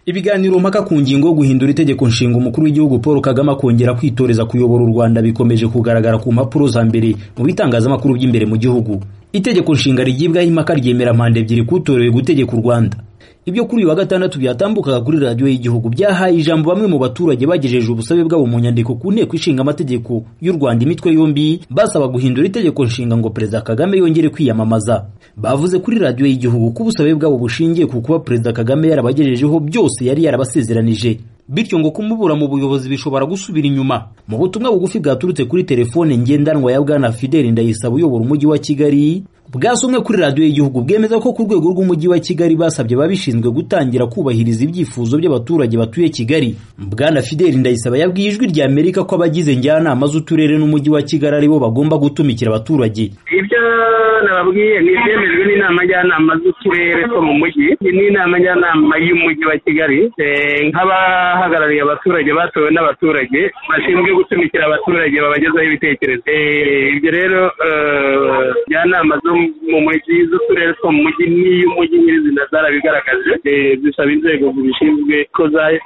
Ibiganiro mpaka ku ngingo yo guhindura itegeko nshinga umukuru w'igihugu Paul Kagame akongera kwitoreza kuyobora u Rwanda bikomeje kugaragara ku mpapuro za mbere mu bitangazamakuru by'imbere mu gihugu. Itegeko nshinga rigibwaho impaka ryemera manda ebyiri kutorewe gutegeka u Rwanda. Ibyo kuri uyu wa gatandatu byatambukaga kuri radiyo y'igihugu byahaye ijambo bamwe mu baturage bagejeje ubusabe bwabo mu nyandiko ku nteko ishinga amategeko y'u Rwanda imitwe yombi basaba guhindura itegeko nshinga ngo Perezida Kagame yongere kwiyamamaza. Bavuze kuri radiyo y'igihugu ko ubusabe bwabo bushingiye ku kuba Perezida Kagame yarabagejejeho byose yari yarabasezeranije bityo ngo kumubura mu buyobozi bishobora gusubira inyuma mu butumwa bugufi bwaturutse kuri telefone ngendanwa ya bwana Fidel Ndayisaba uyobora umujyi wa Kigali bwasomwe kuri radiyo y'igihugu bwemeza ko ku rwego rw'umujyi wa Kigali basabye babishinzwe gutangira kubahiriza ibyifuzo by'abaturage batuye Kigali bwana Fidel Ndayisaba yabwiye ijwi rya Amerika ko abagize njyanama z'uturere n'umujyi wa Kigali aribo bagomba gutumikira abaturage ibyo nababwiye ni ibyemejwe n'inama njyanama z'uturere two mu mujyi n'inama njyanama y'umujyi wa kigali nk'abahagarariye abaturage batowe n'abaturage bashinzwe gutumikira abaturage babagezaho ibitekerezo ibyo rero njyanama zo mu mujyi z'uturere two mu mujyi n'iy'umujyi nyirizina zarabigaragaje zisaba inzego zibishinzwe ko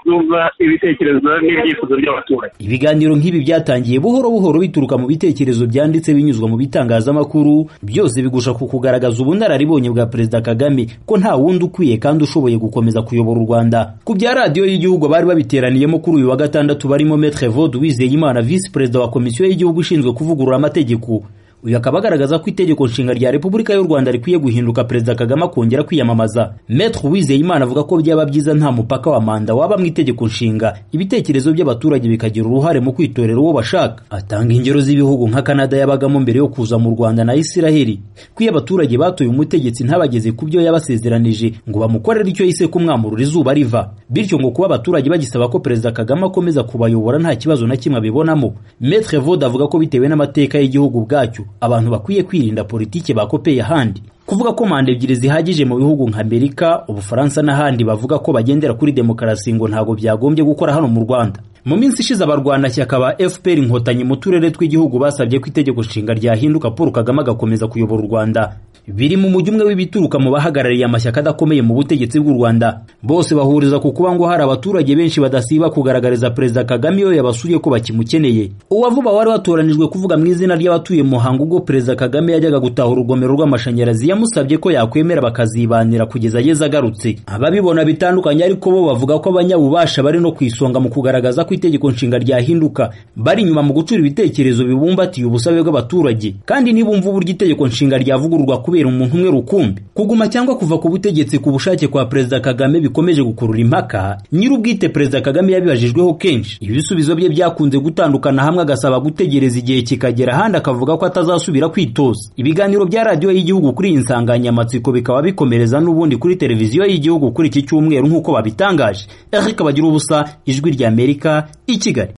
zumva ibitekerezo n'ibyifuzo by'abaturage ibiganiro nk'ibi byatangiye buhoro buhoro bituruka mu bitekerezo byanditse binyuzwa mu bitangazamakuru byose bigusha ku kugaragaza ubunararibonye bwa perezida kagame ko nta wundi ukwiye kandi ushoboye gukomeza kuyobora u rwanda ku bya radiyo y'igihugu bari babiteraniyemo kuri uyu wa gatandatu barimo metre vode uwizeyimana visi perezida wa komisiyo y'igihugu ishinzwe kuvugurura amategeko uyu akaba agaragaza ko itegeko nshinga rya repubulika y'u rwanda rikwiye guhinduka perezida kagame akongera kwiyamamaza metre uwizeyimana avuga ko byaba byiza nta mupaka wa manda waba mu itegeko nshinga ibitekerezo by'abaturage bikagira uruhare mu kwitorera uwo bashaka atanga ingero z'ibihugu nka kanada yabagamo mbere yo kuza mu rwanda na isiraheli ko iyo abaturage batoye umutegetsi ntabageze ku byo yabasezeranije ngo bamukorere icyo yise kumwamurura izuba riva bityo ngo kuba abaturage bagisaba ko perezida kagame akomeza kubayobora nta kibazo na kimwe abibonamo metre vode avuga ko bitewe n'amateka y'igihugu bwacyo abantu bakwiye kwirinda politiki bakopeye ahandi kuvuga ko manda ebyiri zihagije mu bihugu nka amerika ubufaransa n'ahandi bavuga ko bagendera kuri demokarasi ngo ntabwo byagombye gukora hano mu rwanda mu minsi ishize abarwanashyaka ba fpr inkotanyi mu turere tw'igihugu basabye ko itegeko nshinga ryahinduka paul kagame agakomeza kuyobora u rwanda biri mu mujyi umwe w'ibituruka mu bahagarariye amashyaka adakomeye mu butegetsi bw'u rwanda bose bahuriza ku kuba ngo hari abaturage benshi badasiba kugaragariza perezida kagame iyo yabasuye ko bakimukeneye uwavuba wari watoranijwe kuvuga mu izina ry'abatuye muhango ubwo perezida kagame yajyaga gutahura urugomero rw'amashanyarazi yamusabye ko yakwemera bakazibanira kugeza ageze agarutse ababibona bitandukanye ariko bo bavuga ko abanyabubasha bari no ku isonga mu kugaragaza ko itegeko nshinga ryahinduka bari inyuma mu gucura ibitekerezo bibumbatiye ubusabe bw'abaturage kandi nibumva uburyo itegeko nshinga ryavugururwa kubera umuntu umwe rukumbi kuguma cyangwa kuva ku butegetsi ku bushake kwa perezida kagame bikomeje gukurura impaka nyir'ubwite perezida kagame yabibajijweho kenshi ibisubizo bye byakunze gutandukana hamwe agasaba gutegereza igihe kikagera ahandi akavuga ko atazasubira kwitoza ibiganiro bya radiyo y'igihugu kuri iyi nsanganyamatsiko bikaba bikomereza n'ubundi kuri televiziyo y'igihugu kuri iki cyumweru nk'uko babitangaje eric bagira ubusa ijwi ry'amerika i kigali